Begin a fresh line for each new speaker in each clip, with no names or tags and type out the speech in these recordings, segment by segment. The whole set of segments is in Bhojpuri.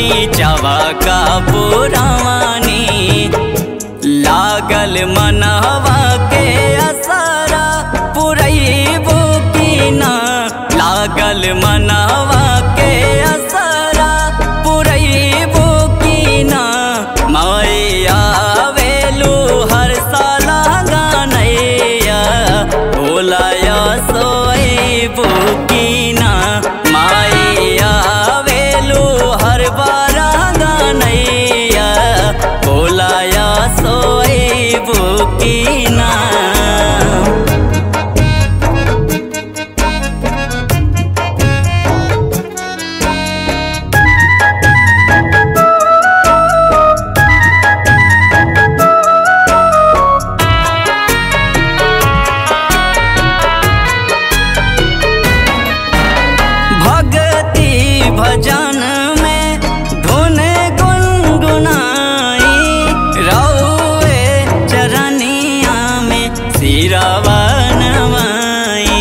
नीचवा का पुरानी लागल मनवा के असरा पुरैबो की ना लागल मनवा के असरा पुरैबो की ना मैया वेलू हर साला गानैया भोलाया सोएबो की ना मैया वेलू हर बारा गानैया भोलाया सोएबो की ना भक्ति भजन में धुन गुनगुनाई रौए चरनिया में सिरवा नवाई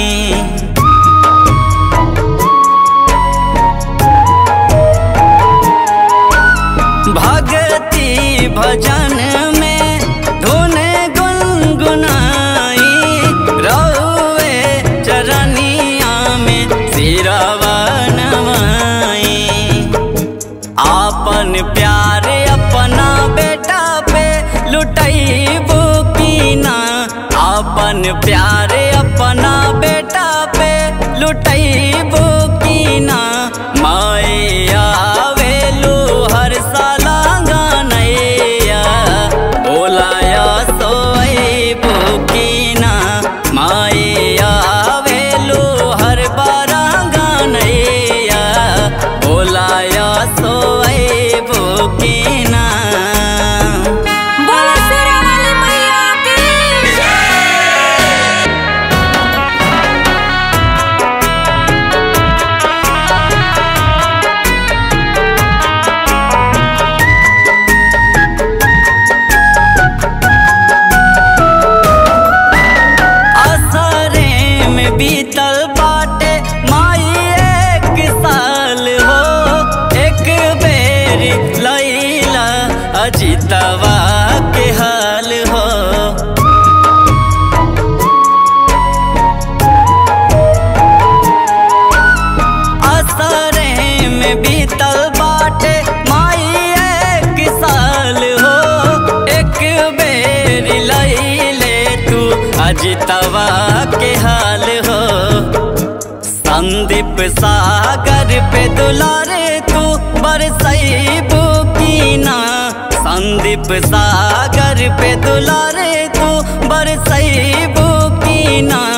भक्ति भजन में धुन गुनगुनाई रौए चरनिया में सिरवा नवाई आपन प्यार अपना बेटा पे लुटैबो की ना आपन प्यार अपना बेटा पे लुटैबो की ना मैया वेलू हर साला गानैया बोलाया सोएबो की ना मैया वेलू हर बारा गानैया बोलाया सोएबो की ना
बोलो शेरा वाली मैया की
असरे में बीतल बाटे माई एक साल हो एक बेर लैला अजितवा के हाल हो असरे में बीतल बाटे माई एक साल हो एक बेर लैले तू अजितवा के हाल हो संदीप सागर पे दुलारे तू बरसैबू की ना संदीप सागर पे दुलारे तू बरसैबू की ना